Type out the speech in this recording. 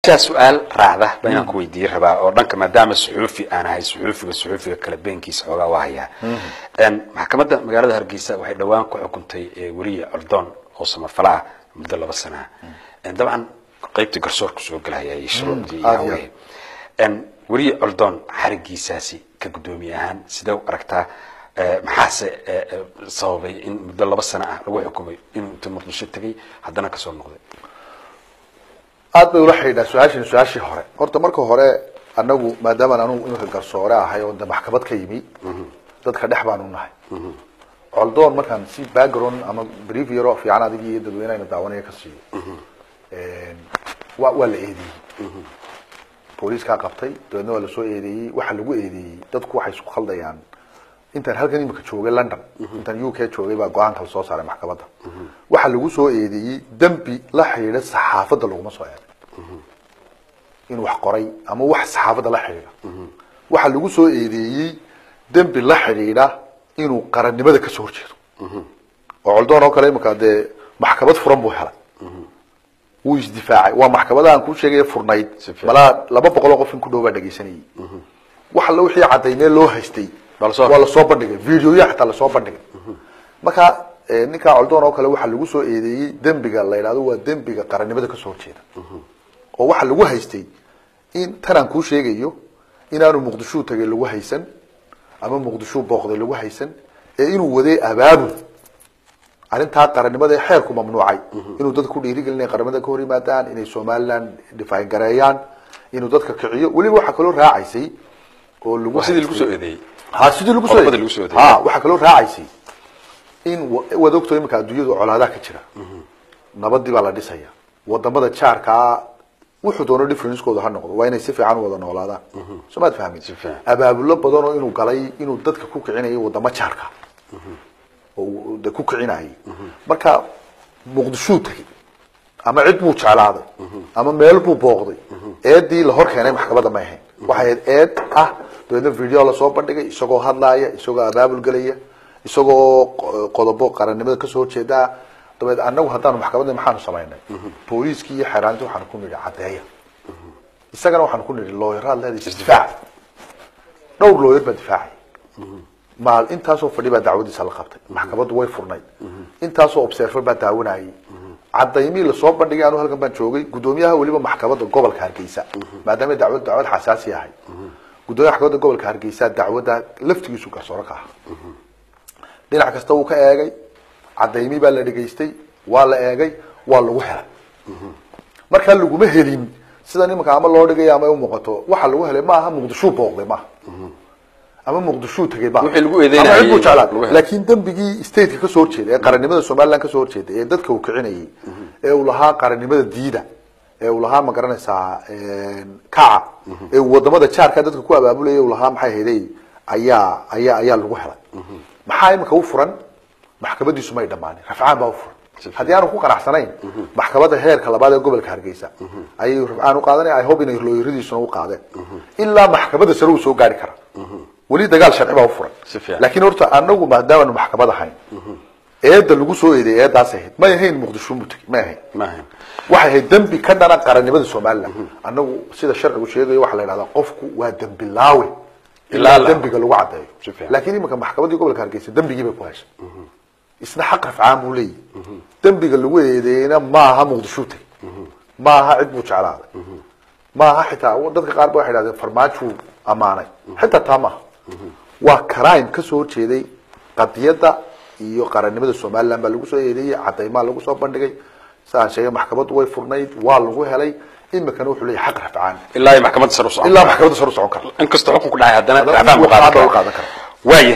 taa su-aal raacda baa inaan ku weydiiye rabaa oo dhanka maadaama suxuufi aan ahay suxuufiga suxuufiga kale beenkiisa xoogaa waa hayaa maxkamadda magaalada hargeysa waxay dhowaan ku xukuntay weriye ordoon oo samafala ah muddo laba sana ah dabcan qaybtii garsoorku soo gelaya iyo shuruucdii iyo hawlihii weriye ordoon xarigiisaasi ka guddoomiye ahaan sidee u aragtaa maxaase sababay in muddo laba sano ah lagu xukumay inuu inta muqdisho tegay haddana kasoo noqday aad bay ula xidhiidhaa su-aashan su-aashii hore horta marka hore anagu maadaamaan anugu iminka garsoore ahay oo de maxkamad ka yimi dadka dhex baanu nahay coldoon markaan si background ama brief yaro fiican adigii iyo dadweynehayna daawanaya ka siiyo wa waa la eedeeyey booliiskaa qabtay dabeedna waa lasoo eedeeyey waxa lagu eedeeyey dadku waxay isku khaldayaan intaan halkan imika joogay london intaan u k joogay baa go-aanka lasoo saaray maxkamadda waxaa lagu soo eedeeyey dembi la xidhiidha saxaafadda laguma soo eeday in wax qoray ama wax saxaafadda la xidhiidha waxaa lagu soo eedeeyey dembi la xidhiidha inuu qarannimada kasoo horjeedo oo coldoon oo kale imika dee maxkamad furan buu helay wuu isdifaacay waa maxkamada aan kuu sheegaya furnayd malaa laba boqoloo qof in ku dhow baa dhegaysanayay wax alla wixii cadaymee loo haystay waa lasoo bandhigay videoya xataa lasoo bandhigay marka ninkaa coldoon oo kale waxaa lagu soo eedeeyey dembiga la yidhahdo waa dembiga qarannimada kasoo horjeeda oo waxaa lagu haystay in tanaan kuu sheegayo inaanu muqdishuu tagay lagu haysan ama muqdishuu booqday lagu haysan ee inuu waday abaabul arrintaa qarannimada ee xeerku mamnuucay inuu dadka ku dhiirigelinaya qarannimada ka hor yimaadaan inay somaliland dhifaayn gareeyaan inuu dadka kiciyo weliba waxaa kaloo raacaysay oo lagu sidii lagu soo eedeeyey ha sidii lagu soo Qodobada lagu soo eedeeyey. ha waxaa kaloo raacaysay in wa- waad ogto iminka adduunyadu colaadaha ka jira nabadii baa la dhisaya wadamada jaarkaa wuxuu doono differencekooda ha noqdo waa inay si fiican u wada noolaadaan soo maad fahmin fiican. abaabulo badan oo inuu galay inuu dadka ku kicinayo wadamo jaarka oo uu de ku kicinayay marka muqdishuu tegey ama cid buu jeclaaday ama meel buu booqday eedii la hor keenay maxkamadda may ahayn waxay ahayd eed ah dabeedna video lasoo bandhigay isagoo hadlaaya isagoo abaabul gelaya isagoo qo- qodobo qarannimada kasoo horjeedaa dabeed anagu haddaanu maxkamadda maxaanu samaynay booliiskii iyo xeeraanti waxaanu ku nidhi caddeeya isagana waxaanu ku nidhi looyaraad leedahay isdifaac dhowr looyar baa difaacay maal intaasoo fadhi baa dacwadiisa la qabtay maxkamaddu way furnayd intaasoo observer baa daawanayay cadaymii lasoo bandhigay anu halkan baan joogay guddoomiyaha weliba maxkamadda gobolka hargeysa maadaama dacwad dacwad xasaasi ahay guddoomiyaha maxkamadda gobolka hargeysa dacwadda laftigiisu garsooro ka aha dhinac kasta wuu ka eegay cadaymii baa la dhegaystay waa la eegay waa lagu helay markaa laguma helin sida nimanka ama loo dhigay ama ay u muuqato waxa lagu helay maaha muqdishuu booqday maaha ama muqdishuu tegay maaha Wixii lagu eedeynayay ama cid buu jeclaa lagu helay. laakiin dembigii stateka kasoo horjeeda ee qarannimada somaliland kasoo horjeeda ee dadka uu kicinayay ee uu lahaa qarannimada diida ee uu lahaa ma garanaysaa kaca ee uu wadamada jaarka dadka ku abaabulaya uu lahaa maxay hayday ayaa ayaa ayaa lagu helay maxaa imika u furan maxkamadiisu may dhammaanin rafcaan baa u furan haddii aanu ku qanacsanayn maxkamadda heerka labaad ee gobolka hargeysa ayay rafcaan u qaadanaya i hope inay looyaradiisuna u qaadeen ilaa maxkamadda sare uu soo gaari kara weli dagaal sharci baa u furan Si fiican. laakiin horta anagu maadaamaanu maxkamad ahayn eedda lagu soo eedeeyay eeddaas ahayd may ahayn muqdisho mutegi may ahayn ma ahayn waxay ahayd dembi ka dhana qarannimada somaliland anagu sida sharcigu sheegayo waxaa la yidhahdaa qofku waa dembilaawe ilaa Ilaa la- dembiga lagu caddeeyo Si fiican. laakiin iminka maxkamaddii gobolka hargeysa dembigii bay ku heshay isna xaq rafcaan buu leeyahy dembiga lagu eedeeyeyna maaha muqdisho teg maaha cid buu jeclaaday maaha xitaa dadka qaar ba waxay dhahdeen farmaajuu ammaanay xitaa taa maaha waa crime kasoo horjeeday qadiyadda iyo qarannimada somaliland baa lagu soo eedeeyey cadaymaa lagu soo bandhigay saan sheegay maxkamaddu way furnayd waa lagu helay imikana wuxuu leeyahay xaq rafcaan ilaa iyo maxkamadda sare u socon ilaa maxkamadda sare u socon kara inkastoo xukun ku dhacay haddana Haddana racfaan buu racfaan qaadan buu karaa qaadan karaa waayahay